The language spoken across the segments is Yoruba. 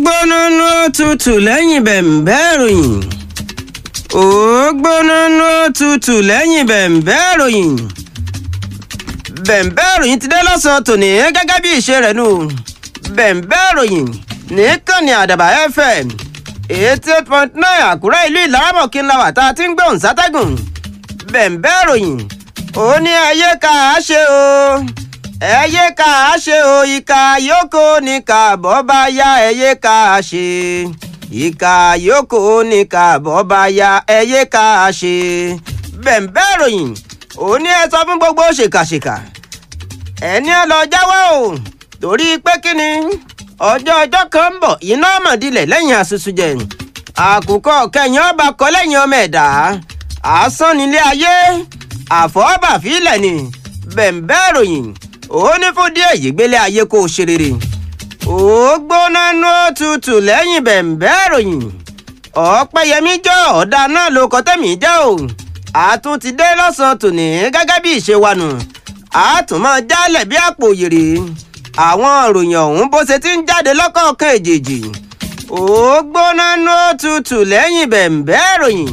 gbóná ló tutù lẹ́yìn bẹ̀m̀bẹ́ ìròyìn ó gbóná ló tutù lẹ́yìn bẹ̀m̀bẹ́ ìròyìn bẹ̀m̀bẹ́ ìròyìn ti dé lọ́sàn-án tòní gẹ́gẹ́ bí ìṣe rẹ̀ nù bẹ̀m̀bẹ́ ìròyìn nìkànnì àdàbà fm eighty eight point nine àkúrẹ́ ìlú ìlàrámọ̀kí ńlá wà tá a ti ń gbóhùn sátẹ́gùn bẹ̀m̀bẹ́ ìròyìn ó ní ayé ká a ṣe o ẹyẹ ká a ṣe o ìka yòókù ní kàbọ̀ bá yá ẹyẹ ká a ṣe ìka yòókù ní kàbọ̀ bá yá ẹyẹ ká a ṣe bẹ̀m̀bẹ́ ìròyìn ó ní ẹ sọ fún gbogbo ṣèkàṣèkà ẹni ẹ lọ jáwọ́ o torí pé kí ni ọjọ́ ọjọ́ kan ń bọ̀ iná mọ̀dílẹ̀ lẹ́yìn àṣùṣù jẹ àkùkọ kẹyìn ọba kọ lẹ́yìn ọmọ ẹ̀dá asán nílé ayé àfọwọ́bàfílẹ̀ ni bẹ̀m̀bẹ́ ìròyìn ó ní fún díẹ̀ yìí gbélé ayé kó o ṣe rere ó gbóná nú òtútù lẹ́yìn bẹ̀m̀bẹ́ ìròyìn ọ̀pẹ́yẹmí jọ ọ̀dà náà ló kọ́ tẹ̀mí jẹ́ o àtún ti dé lọ́sàn-án tòní gẹ́gẹ́ bí ìṣe wa nù àtún máa jálẹ̀ bí àpò òyèrè àwọn ìròyìn ọ̀hún bó ṣe ti ń jáde lọ́kọ̀ọ̀kan èjèèjì ó gbóná nú òtútù lẹ́yìn bẹ̀m̀bẹ́ ìròyìn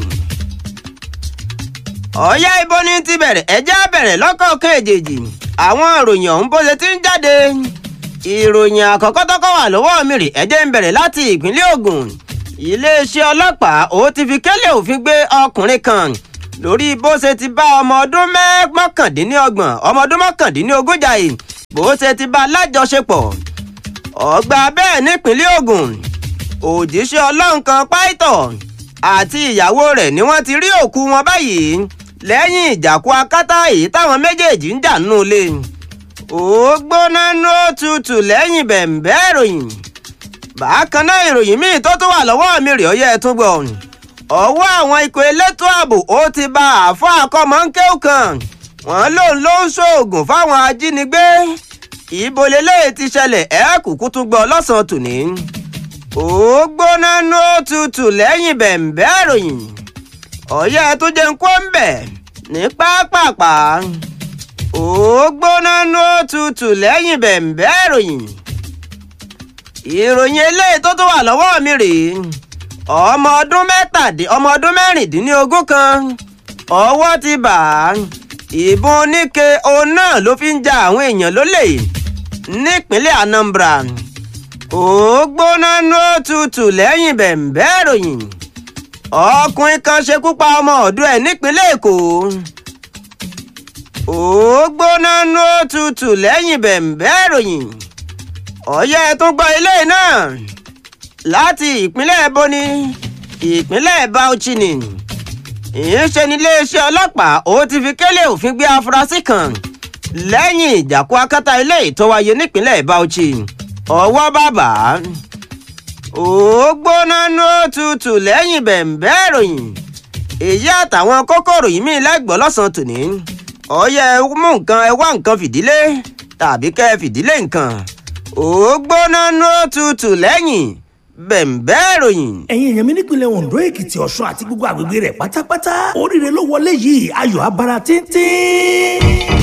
ọ̀yá ibo ní ti bẹ̀rẹ̀ ẹjẹ́ á bẹ̀rẹ̀ lọ́kọ̀ọ̀kan èjèèjì àwọn ìròyìn ọ̀hún bó ṣe ti ń jáde ìròyìn àkọ́kọ́ tọ́kọ́ wà lọ́wọ́ mi rè ẹjẹ́ ń bẹ̀rẹ̀ láti ìpínlẹ̀ Ògùn iléeṣẹ́ ọlọ́pàá ó ti fi kẹ́lẹ́ òfin gbé ọkùnrin kan lórí bó ṣe ti bá ọmọ ọdún mọ́kàndínlọ́gbọ̀n ọmọ ọdún mọ́kàndínlógún jàì bó ṣe ti bá lájọṣepọ̀ ọgbà bẹ́ẹ̀ nípínlẹ̀ Ògùn òjíṣẹ́ ọlọ́run kan páìtọ̀ àti ìyàwó rẹ̀ ni wọ́n ti rí òkú wọn báyìí lẹ́yìn ìjàkú akátá èyí táwọn méjèèjì ń jà nínú ilé ó gbóná ló tutù lẹ́yìn bẹ̀m̀bẹ́ ìròyìn bákan náà ìròyìn míì tó tún wà lọ́wọ́ mi rè ó yẹ tún gbọ́ ọwọ́ àwọn ikọ̀ elétò ààbò ó ti ba àfọ́ àkọ́mọ́ńkéw kan wọ́n lòun ló ń ṣoògùn fáwọn ajínigbé ìbò lélẹ́yìí ti ṣẹlẹ̀ ẹ̀ kúkú tún gbọ́ lọ́sàn-án tòní ó gbóná ló tutù lẹ́yìn bẹ̀m̀bẹ́ ìròyìn ọ̀yẹ́ tó jẹ́ ń kó ń bẹ̀ ní pápápá ó gbóná ló tutù lẹ́yìn bẹ̀m̀bẹ́ ìròyìn ìròyìn eléyìí tó tún wà lọ́wọ́ mi rèé ọmọ ọdún mẹ́tàdín ọmọ ọdún mẹ́rìndínlógún kan ọwọ́ ti bà á ìbọn oníke òun náà ló fi ń ja àwọn èèyàn lólè nípínlẹ̀ Anambra ó gbóná ló tutù lẹ́yìn bẹ̀m̀bẹ́ ìròyìn ọkùnrin kan ṣekú pa ọmọ ọ̀dọ̀ ẹ̀ nípínlẹ̀ èkó ó gbóná ló tutù lẹ́yìn bẹ̀m̀bẹ́ ìròyìn ọ̀yẹ́ tó gbọ́ ilé náà láti ìpínlẹ̀ boni ìpínlẹ̀ bauchi ni ìyẹnṣẹ́ ní iléeṣẹ́ ọlọ́pàá ó ti fi kélé òfin gbé afurasí kan lẹ́yìn ìjàkú akátá ilé tó wáyé nípínlẹ̀ bauchi ọwọ́ bàbá ó gbóná ló tutù lẹ́yìn bẹ̀m̀bẹ́ ìròyìn èyí àtàwọn kókòrò yìí mí lẹ́gbọ̀ọ́ lọ́sàn-án tòní ọyẹ mú nǹkan ẹ wá nǹkan fìdílé tàbí kẹ́ ẹ fìdílé nǹkan ó gbóná ló tutù lẹ́yìn bẹ̀m̀bẹ́ ìròyìn. ẹ̀yin èèyàn mi nípìnlẹ̀ Ondo Èkìtì Ọ̀ṣun àti gbogbo àgbègbè rẹ̀ pátápátá oríire ló wọlé yìí ayọ̀ abara tíntín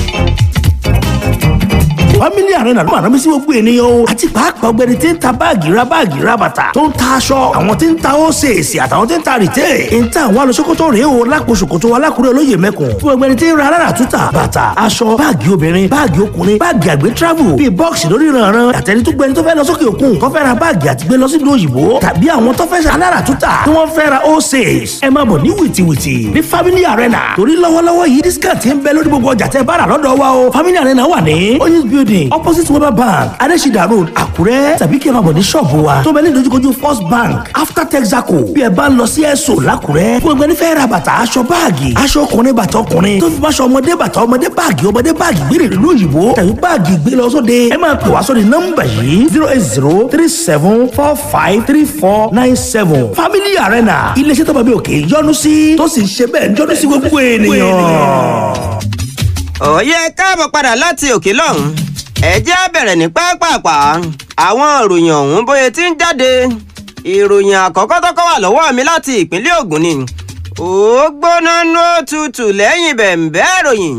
family arena ló máa rán mi sí gbogbo ènìyàn o àti pàápàá ọ̀gbẹ́ni tí ń ta báàgì ra báàgì ra bàtà tó ń ta aṣọ àwọn tí ń ta ósèèsì àtàwọn tí ń ta rìtẹ́ ń ta àwọn alọ́sọ́kọ́tọ̀ rèé o lápò ṣòkòtò alákùrẹ́ olóyè mẹ́kùn fún ọ̀gbẹ́ni tí ń ra alára túta bàtà aṣọ báàgì obìnrin báàgì ọkùnrin báàgì àgbẹ̀ travel bíi bọ́ọ̀sì lórí ìrànràn àtẹni tó gbẹni tó fẹ́ lọ sókè òkun tó fẹ́ ra báàgì àti gbé lọ sí ìlú òyìnbó tàbí àwọn tó fẹ́ ṣe alára túta tí wọ́n fẹ́ ra ósèès ẹ máa bọ̀ ní wìtìwìtì ní family arena torí lọ́wọ́lọ́wọ́ yìí discount ń bẹ lórí gbogbo ọjà tẹ́ bá rà lọ́dọ̀ wa o family arena wà ní oyinz building opposite weber bank adesida road àkúrẹ́ tàbí kí ẹ máa bọ̀ ní ṣọ́ọ̀bù wa tó bẹ ní ìdojúkojú first bank after texaco bí ẹ bá ń lọ sí ẹ̀sọ́ làkúrẹ́ fún ẹgbẹ́ nífẹ̀ẹ́ ra bàtà aṣọ báàgì aṣọ ọkùnrin bàtà ọkùnrin tó fi máṣọ ọmọdé bàtà ọmọdé báàgì ọmọdé báàgì gbére ìlú òyìnbó tàbí báàgì gbé lọ sóde ẹ máa pè wá sórí nọ́mbà yìí zero eight zero three seven four five three four nine seven family arena iléeṣẹ́ tó bá bí òkè yọ́nú sí tó sì ń ṣe bẹ́ẹ̀ yọ́nú sí gbogbo ènìyàn. ọ̀yẹ́ káàbọ̀ padà láti òkè lọ́hùn ẹ jẹ́ á bẹ̀rẹ̀ ní pápápá àwọn ìròyìn ọ̀hún bóyá tí ń jáde ìròyìn àkọ́kọ́ tọ́kọ́ wà lọ́wọ́ mi láti ìpínlẹ̀ Ògùn ni ó gbóná ló tutù lẹ́yìn bẹ̀m̀bẹ́ ìròyìn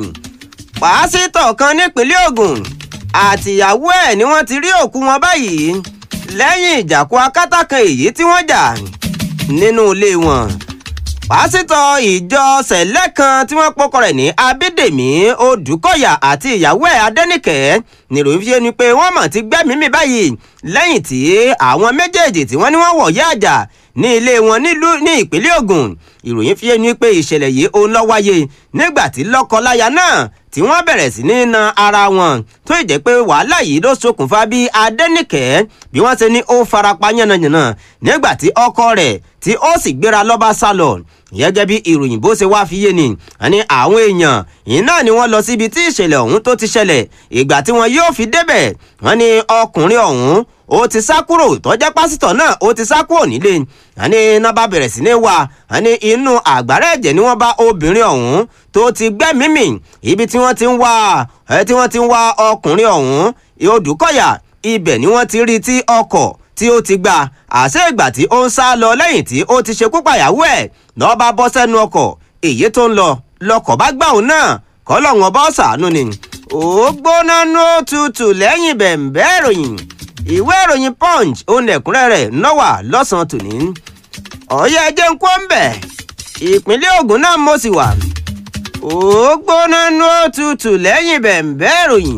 pásítọ̀ kan nípínlẹ̀ Ògùn àtìyàwó ẹ̀ ni wọ́n ti rí òkú wọn báyìí lẹ́yìn ìjàkú akátá kan èyí tí wọ́n jà nínú ilé wọn pásítọ̀ ìjọ sẹ̀lẹ̀ kan tí wọ́n pọ́kọ rẹ̀ ní abídèmí odùkọ̀yà àti ìyàwó ẹ̀ adẹ́nìkẹ́ níròyìn fi ṣe ni pé wọ́n mọ̀ ti gbẹ́mìí mì báyìí lẹ́yìn tí àwọn méjèèjì tí wọ́n ní wọ́n wọ̀ yá àjà ní ilé wọn nílùú ní ìpínlẹ̀ Ògùn ìròyìn fi ṣe ni pé ìṣẹ̀lẹ̀ yìí ó ń lọ wáyé nígbà tí lọ́kọ-láya náà tí wọ́n bẹ̀rẹ̀ sí ní na ara wọn tó ì jẹ́ pé wàhálà yìí ló ṣokùnfà bí adẹ́nìkẹ́ bí wọ́n ṣe ní ó farapa yánnayànna nígbà tí ọkọ rẹ̀ tí ó sì gbéra lọ́ba sálọ gẹ́gẹ́ bí ìròyìn bó ṣe wá fi yé ni àní àwọn èèyàn yìí náà ni wọ́n lọ síbi tí ìṣẹ̀lẹ̀ ọ̀hún tó ti ṣẹlẹ̀ ìgbà tí wọ́n yóò fi débẹ̀ wọ́n ní ọkùnrin ọ̀hún ó ti sá kúrò tọ́jẹ́ pásítọ̀ náà ó ti sá kúrò nílé àní iná bá bẹ̀rẹ̀ sí ní wá àní inú àgbàrá ẹ̀jẹ̀ ni wọ́n bá obìnrin ọ̀hún tó ti gbẹ́mímì ibi tí wọ́n ti ń wá ẹ tí wọ́n ti ń wá ọkùnrin ọ̀hún Odùkọ̀yà ibẹ̀ ni wọ́n ti rí tí ọkọ̀ tí ó ti gbà àṣẹ ìgbà tí ó ń sá lọ lẹ́yìn tí ó ti ṣekú pàyàwó ẹ̀ lọ́ọ́ bá bọ́ sẹ́nu ọkọ̀ èyí tó ń lọ lọkọ̀ bá gbà òun náà kọ́lọ́hún bọ́ sàánú ni ó gbóná ní ó tutù lẹ́yìn bẹ̀m̀bẹ́ ìròyìn ìwé ìròyìn punch òun lẹ̀kúnrẹ́rẹ́ nọ́wà lọ́sàn-án tòní ọ̀yẹ́ ẹjẹ́ ń kó ń bẹ̀ ìpínlẹ̀ Ògùn náà mo sì wà ó gbóná ní ó tutù lẹ́yìn bẹ̀m̀bẹ́ ìròyìn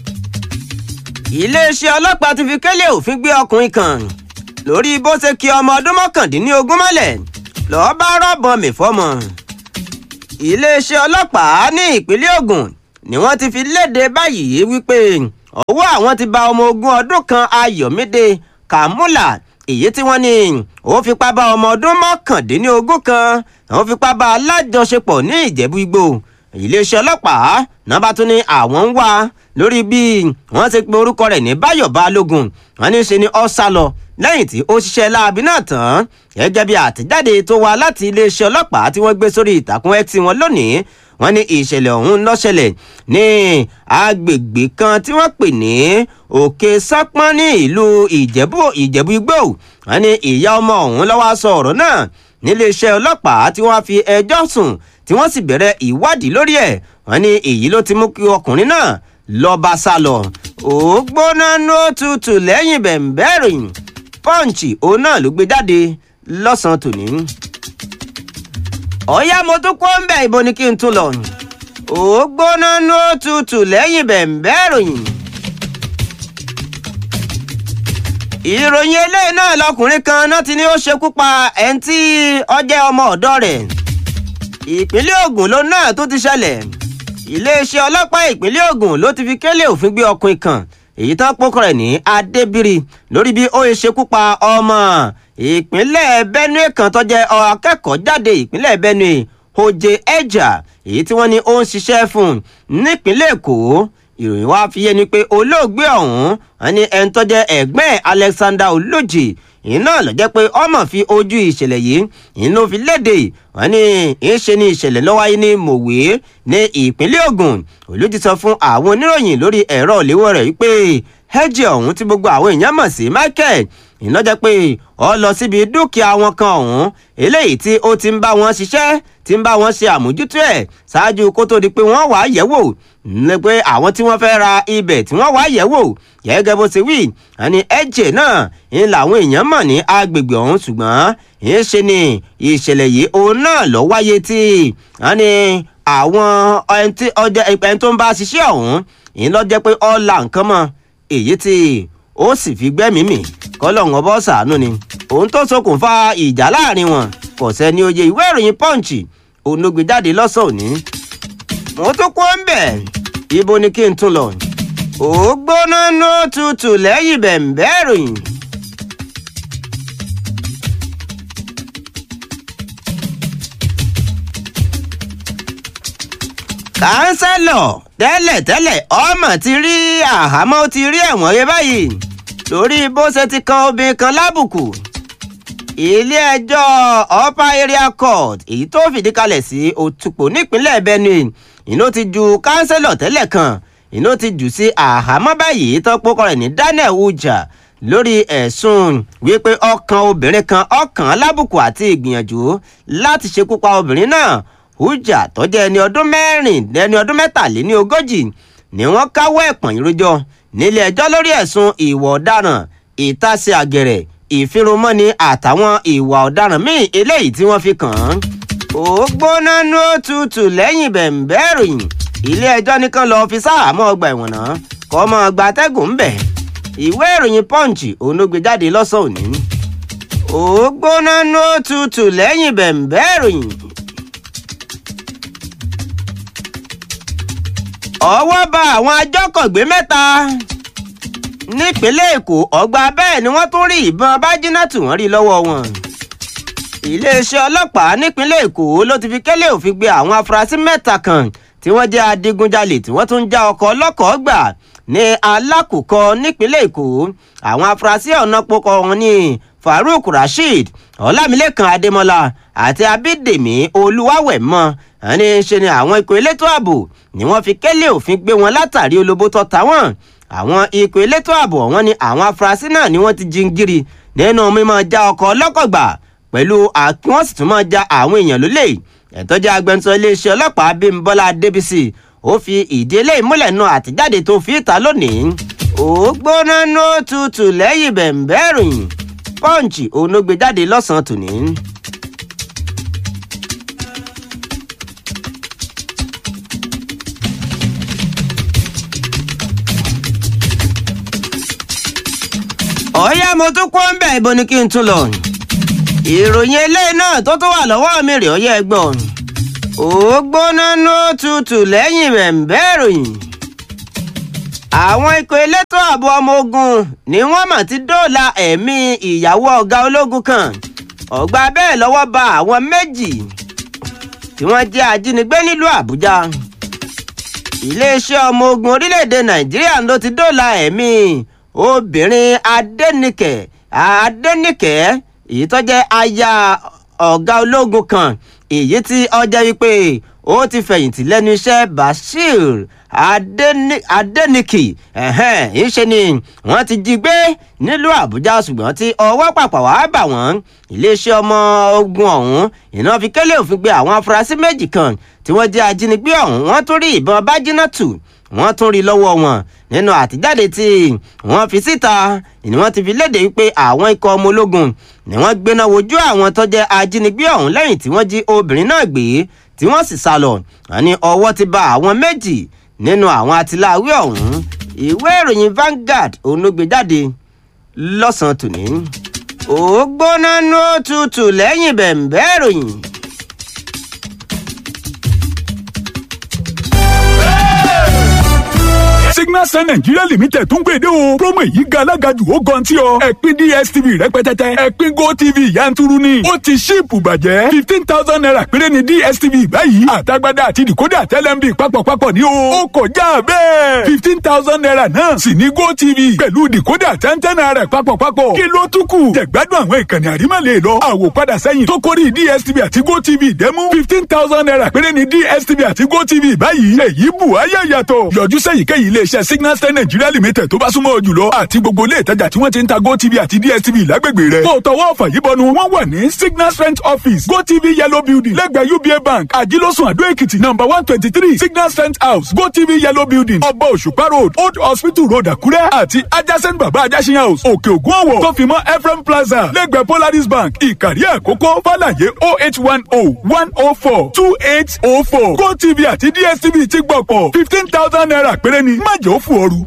iléeṣẹ́ ọlọ́pàá ti fi kélé òfin gbé ọkùnrin kan lórí bó ṣe kí ọmọ ọdún mọ́kàndínlógún mọ́lẹ̀ lọ́ọ́ bá rọ́bọ̀n mi fọ́mọ. iléeṣẹ́ ọlọ́pàá ní ìpínlẹ̀ Ògùn ni wọ́n ti fi léde báyìí wípé ọwọ́ àwọn ti ba ọmọ ogún ọdún kan Ayọ̀mídé Kàmúlà èyí tí wọ́n ní ó fipá bá ọmọ ọdún mọ́kàndínlógún kan ó fipá bá alájọṣepọ̀ ní Ìjẹ̀bú Igbó iléeṣẹ́ ọlọ́pàá náà bá tún ní àwọn ń wá lórí bí wọ́n ti pe orúkọ rẹ̀ ní Báyọ̀ Balógun wọ́n ní ṣe ni ó sá lọ lẹ́yìn tí ó ṣiṣẹ́ láabi náà tán gẹ́gẹ́ bí àtẹ̀jáde tó wá láti iléeṣẹ́ ọlọ́pàá tí wọ́n gbé sórí ìtàkùn X wọn lónìí wọ́n ní ìṣẹ̀lẹ̀ ọ̀hún ló ṣẹlẹ̀ ní agbègbè kan tí wọ́n pè ní Òkè Sápọ́n ní ìlú Ìjẹ̀bú Ìjẹ̀bú Igbó wọ́n ní ìyá ọmọ ọ̀hún ló wá sọ ọ̀rọ̀ náà níléeṣẹ́ ọlọ́pàá tí wọ́n fi ẹjọ́ sùn tí wọ́n sì bẹ̀rẹ̀ ìwádìí lórí ẹ̀ wọ́n ní èyí ló ti mú kí ọkùnrin náà lọ bá sá lọ ó gbóná ní ó tutù lẹ́yìn bẹ̀m̀bẹ́ ìròyìn pọ́ǹchì òun náà ló gbé jáde lọ́sàn-án tòní. ọ̀yá mo tún kó ń bẹ̀ ibo ni kí n tún lọ. ó gbóná ní ó tutù lẹ́yìn bẹ̀m̀bẹ́ ìròyìn. ìròyìn eléyìí náà lọkùnrin kan náà ti ní ó ṣekú pa ẹni tí ó jẹ́ ọmọ ọ̀dọ́ rẹ̀. ìpínlẹ̀ Ògùn ló náà tó ti ṣẹlẹ̀. iléeṣẹ́ ọlọ́pàá ìpínlẹ̀ Ògùn ló ti fi kélé òfin gbé ọkùnrin kan èyí tán pókọ rẹ̀ ní adébírí lórí bí ó ṣe ṣekú pa ọmọ ìpínlẹ̀ benue kan tó jẹ́ akẹ́kọ̀ọ́ jáde ìpínlẹ̀ benue oje eja èyí tí wọ́n ní ó ń ṣiṣẹ́ fún nípínlẹ̀ èkó ìròyìn wá fi yé ni pé olóògbé ọ̀hún wọn ní ẹni tó jẹ́ ẹ̀gbẹ́ alexander olójì iná ló jẹ́ pé ọmọ fi ojú ìṣẹ̀lẹ̀ yìí inú fi léde wọn ní ìṣe ni ìṣẹ̀lẹ̀ ló wáyé ní mòwe ní ìpínlẹ̀ Ògùn olójì sọ fún àwọn oníròyìn lórí ẹ̀rọ ìléwọ́ rẹ̀ wípé ẹ̀jẹ̀ ọ̀hún tí gbogbo àwọn èèyàn mọ̀ sí Michael iná jẹ́ pé ó lọ síbi dúkìá wọn kan ọ̀hún eléyìí tí ó ti ń bá wọn ṣiṣẹ́ tí ń bá wọn ṣe àmójútó ẹ̀ ṣáájú kó tó di pé wọ́n wàá yẹ̀ wò ní pé àwọn tí wọ́n fẹ́ ra ibẹ̀ tí wọ́n wàá yẹ̀ wò gẹ́gẹ́ bó ṣe wí àní ẹ̀jẹ̀ náà ń làwọn èèyàn mọ̀ ní agbègbè ọ̀hún ṣùgbọ́n ń ṣe ni ìṣẹ̀lẹ̀ yìí òun náà lọ wáyé tí àní àwọn ẹni tó ń bá ṣiṣẹ́ ọ̀hún ń lọ jẹ́ pé ó la nǹkan mọ́ èyí tí ó sì fi gbẹ́mìí mì kọ́lọ́hún ọbọ̀ ṣàánú ni òun tó ṣokùnfà ìjà láàrin wọn kò sẹ́ni oyè ìwé ìròyìn punch onógbè jáde lọ́sàn òní. mo tún kó ń bẹ̀ ibo ni kí n tún lọ. ó gbóná ló tutù lẹ́yìn bẹ̀m̀bẹ́ ìròyìn. kánsẹ́lọ̀ tẹ́lẹ̀tẹ́lẹ̀ ọmọ ti rí àhámọ́ ti rí ẹ̀wọ̀n yẹn báyìí lórí bó ṣe ti kan obìnrin kan lábùkù ilé-ẹjọ́ upper area court èyí tó fìdí kalẹ̀ sí òtùpọ̀ nípínlẹ̀ benue iná ti ju kánsẹ́lọ̀ tẹ́lẹ̀ kan iná ti jù sí àhámọ́ báyìí tó pokọ rẹ̀ ní daniel uja lórí ẹ̀sùn wípé ọkàn obìnrin kan ọkàn lábùkù àti ìgbìyànjú láti ṣekú pa obìnrin náà uja tó jẹ́ ẹni ọdún mẹ́rin ẹni ọdún mẹ́tàléní ogójì ni wọ́n káwọ́ ẹ̀pọ̀n ìrójọ nílé ẹjọ́ lórí ẹ̀sùn ìwà ọ̀daràn ìtàsí àgẹ̀rẹ̀ ìfirunmọ́ni àtàwọn ìwà ọ̀daràn míì eléyìí tí wọ́n fi kàn án. ó gbóná ní òtútù lẹ́yìn bẹ̀ǹbẹ́ ìròyìn ilé ẹjọ́ nìkan lọ́ọ́ fi sáàmọ́ ọgbà ẹ̀wọ̀n náà kọ́ mọ́ ọgbà atẹ́gùn ń bẹ̀. ìwé ìròyìn punch òun ló gbé jáde lọ́sàn-án òní. ó gbóná ní òtútù lẹ́yìn bẹ̀ǹbẹ́ ìròyìn. ọwọ́ bá àwọn ajọ́kọ̀gbé mẹ́ta nípínlẹ̀ èkó ọgbà bẹ́ẹ̀ ni wọ́n tún rí ìbọn bájínátù wọ́n rí lọ́wọ́ wọn. iléeṣẹ́ ọlọ́pàá nípínlẹ̀ èkó ló ti fi kẹ́lẹ́ òfin gbé àwọn afurasí mẹ́ta kan tí wọ́n jẹ́ adigunjalè tí wọ́n tún já ọkọ̀ ọlọ́kọ̀ọ́ gbà ní alákòókò nípínlẹ̀ èkó àwọn afurasí ọ̀nà pokọ̀ wọn ní farouk rasheed ọlámilẹ́kan adémọlá àti abídèmí olúwàwẹ̀mọ́ ẹni ṣe ni àwọn ikọ̀ elétò ààbò ni wọ́n fi kẹ́lẹ́ òfin gbé wọn látàrí olóbó tó ta wọ́n àwọn ikọ̀ elétò ààbò wọn ni àwọn afurasí náà ni wọ́n ti jingiri nínú mímọ́ já ọkọ̀ ọlọ́kọ̀ gbà pẹ̀lú àkí wọ́n sì tún máa ja àwọn èèyàn lólè ẹ̀tọ́jú agbẹnusọ iléeṣẹ́ ọlọ́pàá bímbọ́lá débísì ó fi ìdí eléyìí múlẹ̀ nu àtijáde tó fi ìta lónìí ó gbóná ní òtútù lẹ́yìn bẹ̀ǹbẹ́ ìròyìn pọ́ǹchì òun ló gbé jáde lọ́sàn-án tòní. ọ̀yá mo tún kó ń bẹ̀ ibo ni kí n tún lọ. ìròyìn eléyìí náà tó tún wà lọ́wọ́ mi rè ọyẹ́ ẹgbọ́n. ó gbóná ní òtútù lẹ́yìn bẹ̀ǹbẹ́ ìròyìn. àwọn ikọ̀ elétò ààbò ọmọ ogun ni wọ́n mà ti dóòlà ẹ̀mí ìyàwó ọ̀gá ológun kan. ọ̀gbà bẹ́ẹ̀ lọ́wọ́ ba àwọn méjì tí wọ́n jẹ́ ajínigbé nílùú àbújá. iléeṣẹ́ ọmọ ogun orílẹ̀-èdè nàìjíríà ló ti dóòlà ẹ̀mí obìnrin adẹnìkẹ adẹnìkẹ èyí tó jẹ́ aya ọ̀gá ológun kan èyí tí ọjọ́ wípé ó ti fẹ̀yìntì lẹ́nu iṣẹ́ bashir adẹnìkì ìṣe ni wọ́n ti jí gbé nílùú àbújá ṣùgbọ́n tí ọwọ́ pàpà wàá bà wọ́n iléeṣẹ́ ọmọ ogun ọ̀hún iná fi kélé òfin gbé àwọn afurasí méjì kan tí wọ́n jẹ́ ajínigbé ọ̀hún wọ́n tún rí ìbọn bájínátù wọ́n tún rí lọ́wọ́ wọn nínú àtijáde tí wọ́n fi síta ni wọ́n ti fi léde wípé àwọn ikọ̀ ọmọ ológun ni wọ́n gbéná wojú àwọn tó jẹ́ ajínigbé ọ̀hún lẹ́yìn tí wọ́n jí obìnrin náà gbé tí wọ́n sì sá lọ àní ọwọ́ ti ba àwọn méjì nínú àwọn atiláwí ọ̀hún ìwé ìròyìn Vanguard òun ló gbé jáde lọ́sàn-án tòní ó gbóná ní òtútù lẹ́yìn bẹ̀ǹbẹ́ ìròyìn. signal sun nigeria limited tún gbèdé o promo yìí ga alága jù ó gan tí ọ ẹ̀pin dstv rẹpẹtẹtẹ ẹ̀pin gotv yanturu ni ó ti ṣíìpù bàjẹ́ fifteen thousand naira péré ni dstv báyìí àtagbádá àti dìkódà tẹlẹmbi papọ̀papọ̀ ní o ó kọjá bẹ́ẹ̀ fifteen thousand naira náà sì ní gotv pẹ̀lú dìkódà tẹ́ntẹ́n naira papọ̀papọ̀ kí ló tún kù jẹ̀gbádùn àwọn ìkànnì àrímọ̀lẹ̀ lọ àwòpadà sẹ́yìn tó kórì dstv àti gotv dẹ́mú fifteen thousand naira péré ni dstv àti gotv báyìí èyí bù ayé yàtọ̀ yọjú sẹ́yìnkéyìí ilé iléeṣẹ́ signal star nigeria limited tó bá súnmọ́ jùlọ àti gbogbo ilé ìtajà tí wọ́n ti ń ta gotv àti dstv lágbègbè rẹ̀. kó o tọwọ́ ọ̀fà yìí bọnu wọ́n wà ní signal strength office gotv yellow building lẹ́gbẹ̀ẹ́ uba bank àjílọ́sùn àdó èkìtì number one twenty three signal strength house gotv yellow building ọba òṣùpá road old hospital road àkúrẹ́ àti adjacent baba ajásin house òkè ògùn ọ̀wọ̀ tó fi mọ́ ephraim plaza lẹ́gbẹ̀ẹ́ polaris bank ìkàrí àkókò fàlàyé oh eight one oh one oh four two eight oh four gotv àti dstv ti gbọ̀pọ̀ fifteen thousand naira péré ni má jẹ́ ó fò ooru.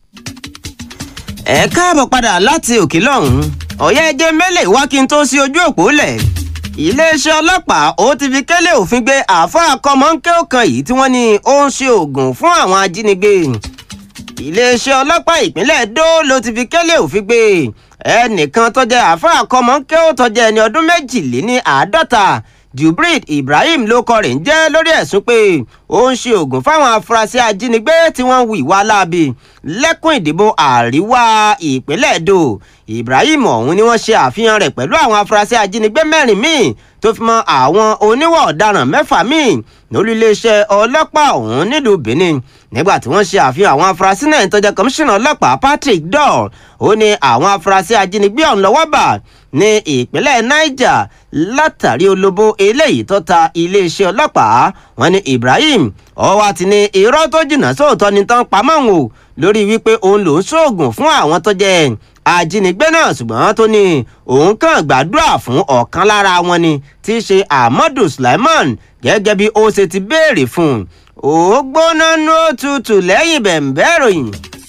ẹ káàbọ̀ padà láti òkè lọ́hùn-ún ọ̀yẹ́ ẹjẹ́ mẹ́lẹ̀ wá kí n tó sí ojú òpó lẹ̀ iléeṣẹ́ ọlọ́pàá ó ti fi kélé òfin gbé àáfàá kọ́mọ́ńkẹ́ ọ̀kan yìí tí wọ́n ní ó ń ṣe oògùn fún àwọn ajínigbé iléeṣẹ́ ọlọ́pàá ìpínlẹ̀ Ẹdó ló ti fi kélé òfin gbé ẹnìkan tó jẹ́ àáfàá kọ́mọ́ńkẹ́ ó tó jẹ́ ẹni ọdún méjìléní àádọ́ta Jubril Ibrahim ló kọ rẹ̀ ń jẹ́ lórí ẹ̀sùn pé ó ń ṣe oògùn fáwọn afurasí ajínigbé tí wọ́n ń hu ìwà láabi lẹ́kùn ìdìbò àríwá ìpínlẹ̀ Èdò Ibrahim ọ̀hún ni wọ́n ṣe àfihàn rẹ̀ pẹ̀lú àwọn afurasí ajínigbé mẹ́rin míì tó fi mọ́ àwọn oníwà ọ̀daràn mẹ́fà míì lórí iléeṣẹ́ ọlọ́pàá ọ̀hún nílùú Benin nígbà tí wọ́n ṣe àfihàn àwọn afurasí náà tó jẹ́ kọmíṣánná ọlọ́pàá Patrick Doll ó ní àwọn afurasí ajínigbé ọ̀hún lọ́wọ́ bà ní ìpínlẹ̀ Niger látàrí olóbó eléyìí tó ta iléeṣẹ́ ọlọ́pàá wọn ní Ibrahim ọwọ́ àti ní irọ́ tó jìnnà sóòótọ́ ni tán pamọ́ òun o lórí wípé òun lòún ṣoògùn fún àwọn tó jẹ́ ajínigbé náà ṣùgbọ́n tó ní òun kàn gbàdúrà fún ọ̀kan lára wọn ni tí í ṣe ahmadu sulaiman gẹ́gẹ́ bí ó ṣe ti béèrè fún un ó gbóná ní òtútù lẹ́yìn bẹ̀m̀bẹ́ ìròyìn.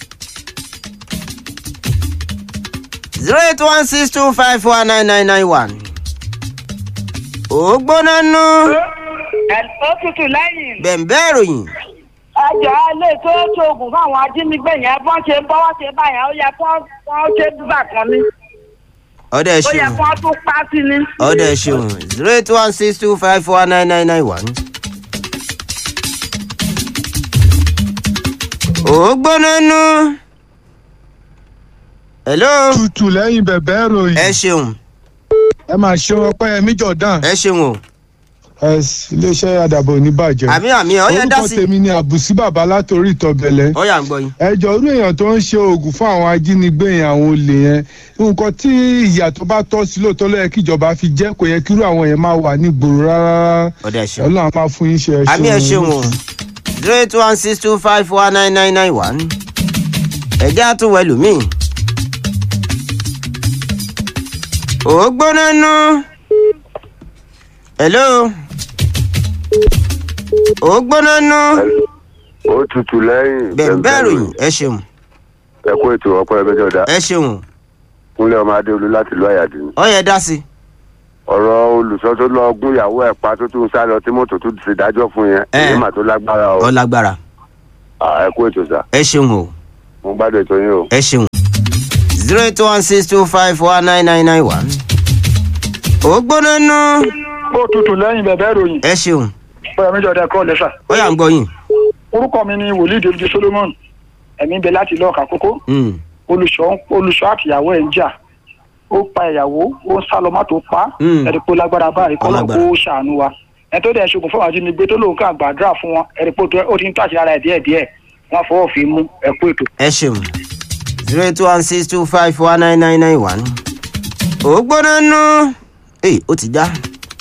zero eight one six two five four nine nine nine one. ó gbóná nú ó tutù lẹ́yìn. bẹ̀m̀bẹ́ ìròyìn. ẹjọ́ ilé tó ṣoògùn fáwọn ajínigbé yẹn bọ́n ṣe ń bọ́wọ́ ṣe báyẹn ó yẹ kó wọ́n ṣe dúbà kan ní. ọdẹ ó yẹ ṣeun kó wọ́n tún pa sí ni. ọdẹ ṣeun zero eight one six two five four nine nine nine one. ó gbóná nú. hello tutù lẹ́yìn bẹ̀bẹ̀ ìròyìn ẹ ṣeun ẹ máa ṣe ọpẹ́yẹmí jordan ẹ ṣeun o ẹ iléeṣẹ́ àdàbọ̀ oníbàjẹ́ àmì àmì ọyẹ dá orúkọ sí tèmi ni àbùsí bàbá látòrí ìtọ̀bẹ̀lẹ̀ ọyà ń gbọ́ yín. ẹjọ́ irú èèyàn tó ń ṣe oògùn fún àwọn ajínigbé yẹn àwọn olè yẹn nǹkan tí ìyà tó bá tọ́ sí lóòótọ́ ló yẹ kí ìjọba fi jẹ́ kò yẹ kí irú àwọn yẹn máa wà ní gbòòrò rárá ọdẹ ṣeun ọlọ́run á máa fún yín ṣe ẹ àmì ẹ ṣeun o zero eight one six two five four nine nine nine one ẹjẹ àtúwọ ẹlòmíì. ó gbóná nú. hello. ó gbóná nú. ó tutù lẹ́yìn bẹ̀rẹ̀ ròyìn ẹ ṣeun ẹ kó ètò ọpọ ẹgbẹ́ jọ̀dá ẹ ṣeun kúnlẹ̀ ọmọ adéolú láti ìlú àyàdì ni. ọyẹ dá sí. ọ̀rọ̀ olùsọ tó lọ gún ìyàwó ẹ̀ pa tó tún sá lọ tí mọ́tò tó ti dájọ́ fún yẹn Ẹ. èyí mà tó lágbára o ọ lágbára Ah, ẹ kó ètò sà ẹ ṣeun o mo gbádùn ètò yín o. ẹ ṣeun. zero eight one six two five four nine nine nine one. ó gbóná nú. ó tutù lẹ́yìn bẹ̀bẹ̀ ìròyìn ẹ ṣeun bóyá méjì ọ̀dẹ kọ́ lẹ́sà. ọyà ń gbọ́ yín. orúkọ mi ni wòlíì david solomon ẹ̀mí bẹ láti ilé ọ̀kà kókó Mm. olùṣọ́ olùṣọ́ àtìyàwó ẹ̀ ń jà ó pa ìyàwó ó ń sá lọ má tó pa Mm. ẹ̀rí pé ó lágbára báyìí kọ́ Ó ló lágbára. kó ṣàánú wa ẹ̀ tó dẹ̀ ṣoògùn fún àwọn ajínigbé tó lóun ká gbàdúrà fún wọn ẹ̀rí pé ó tó- ó ti ń tó àṣírí ara ẹ̀ díẹ̀ díẹ̀ wọ́n fọwọ́ fi mú ẹ̀kú ètò. ẹ ṣeun zero eight one six two five four nine nine nine one. ó gbóná nú. ee ó ti já.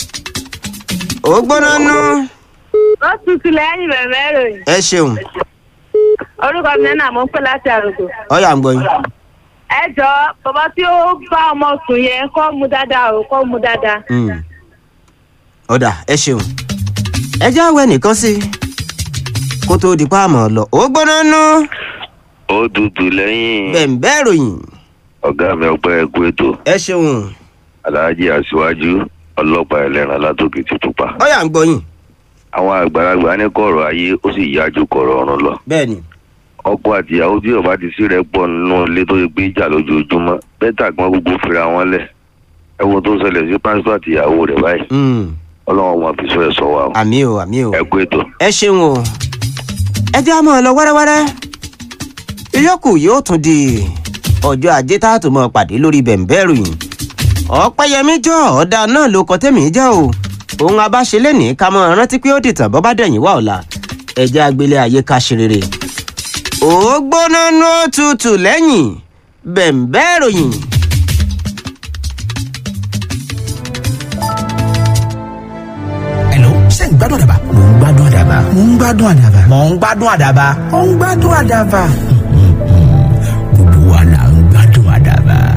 ó gbóná nú. ó tutù lẹ́yìn bẹ̀rẹ̀ ìròyìn. ẹ ṣeun orúkọ mi náà mo ń pè láti àròkọ. ọyà ń gbọ́ yín. ẹ jọ bàbá tí ó bá ọmọ sùn yẹn kọ́ mu dáadáa o kọ́ mu dáadáa. Mm. ọ̀dà ẹ ṣeun. ẹ já wẹ nìkan sí i kó tóó di páàmù lọ. ó gbóná nú. ó tutù lẹ́yìn bẹ̀m̀bẹ́ ròyìn. ọ̀gá mi ọpẹ́ ẹ̀kú ètò ẹ ṣeun aláàjì aṣíwájú ọlọ́pàá ẹlẹ́ran látòkè ti pupa. ọyà ń gbọ́ yín. àwọn àgbàlagbà ní kọ̀rọ̀ ayé ó sì yá ju kọ̀rọ̀ ọ̀run lọ. bẹ́ẹ̀ ni ọkọ àti ìyàwó tí ọba ti sí rẹ pọ̀ nínú ilé tó yẹ pé ìjà lójoojúmọ́ bẹ́tà gbọ́n gbogbo fira wọn lẹ̀ ẹ wo tó ṣẹlẹ̀ sí pásítọ̀ àti ìyàwó rẹ̀ báyìí Mm. ọlọ́run wọn fi sọ ẹ̀ sọ wa o. àmì o àmì o. ẹ̀kú ètò. ẹ ṣeun o ẹ jẹ́ àmọ́ lọ wẹ́rẹ́wẹ́rẹ́ ìyókù yóò tún di ọjọ́ ajé tá a tún mọ́ pàdé lórí bẹ̀m̀bẹ́rù yìí ọ̀pẹ́yẹmí jọ ọ̀dà náà ló kọ́ tẹ́mi jẹ́ o òun abáṣe lẹ́nìí ká mọ́ rántí pé ó dìtàn bọ́ bá dẹ̀yìn wá ọ̀la ẹ̀jẹ̀ agbélé ayé ká ṣe rere ó gbóná nú òtútù lẹ́yìn bẹ̀m̀bẹ́rù yìí. Hello, ṣé ń gbádùn àdàbà? Mò ń gbádùn àdàbà. Mò ń gbádùn àdàbà. Mò ń gbádùn àdàbà. Mò ń gbádùn àdàbà.